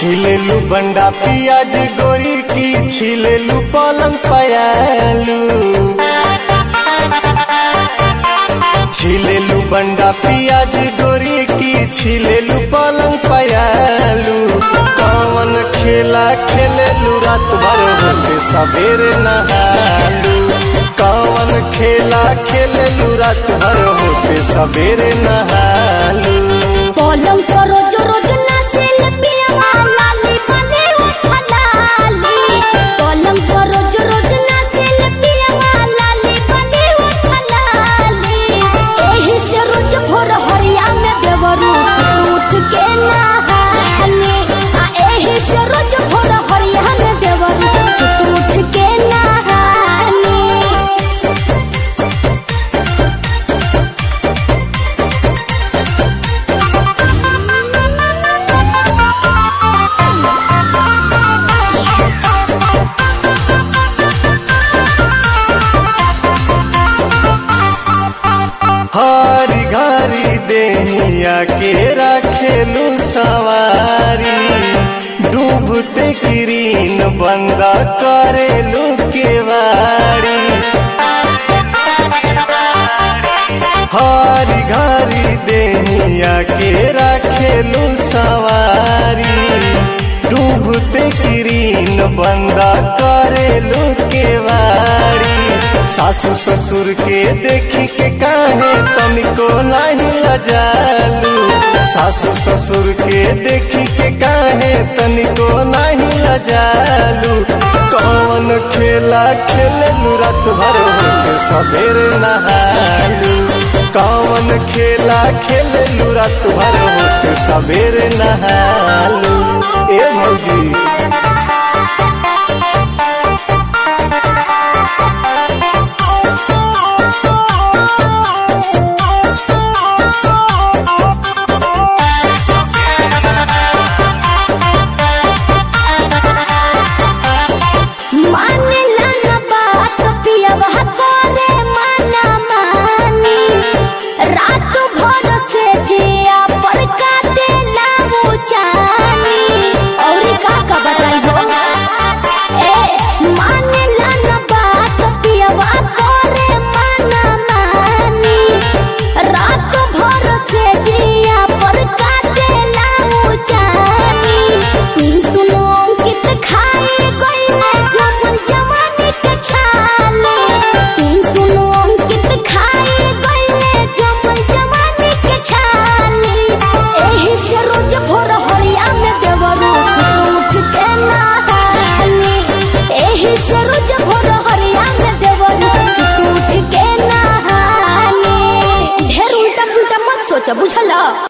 छिलेलू बंडा पियाज गोरी की छिलेलू पलंग पयालू छिलेलू बंडा पियाज गोरी की छिलेलू पलंग पयालू कौन खेला खेलेलू रात भर होके सवेरे नहालू कौन खेला खेलेलू रात भर होके सवेरे नहालू पलंग पर रोज रोज ना सेल्फिया लाली माले उठलाली पलंग पर रोज रोज ना सेल्फिया लाली माले उठलाली एही से रोज भोर हरिया में बेवरूस उठ के नहानी आ एही से रोज भोर हरिया में बेवरूस उठ के नहानी हरी घरी देहिया के रखेलू सवारी डूबते किरीन बंद करेलू केवाड़ी हरी घरी देहिया के रखेलू सवारी डूबते किरीन बंद करेलू केवाड़ी सासू ससुर के देखी के काहे तनिको नहीं लजालू सासू ससुर के देखी के काहे तनिको नहीं लजालू कौन खेला खेलू रात भर होके सवेरे नहालू कौन खेला खेलू रात भर होके सवेरे नहालू ए भौजी मानेला न बात पियवा करे माना मानी रात भर से जिया पर काटेला वो जानी और का का बताई हो ए मानेला न बात पियवा करे माना मानी रात भर से जिया पर काटेला वो जानी तीन तुनो अंकित खाए गईले जमल जवानी के छाले तीन तुनो अंकित खाए गईले जमल जवानी के छाले एही से रोज भोर हरिया में देवरूस उठ के नहानी एही से रोज भोर हरिया में देवरूस उठ के नहानी ढेर उल्टा पुल्टा मत सोचा बुझला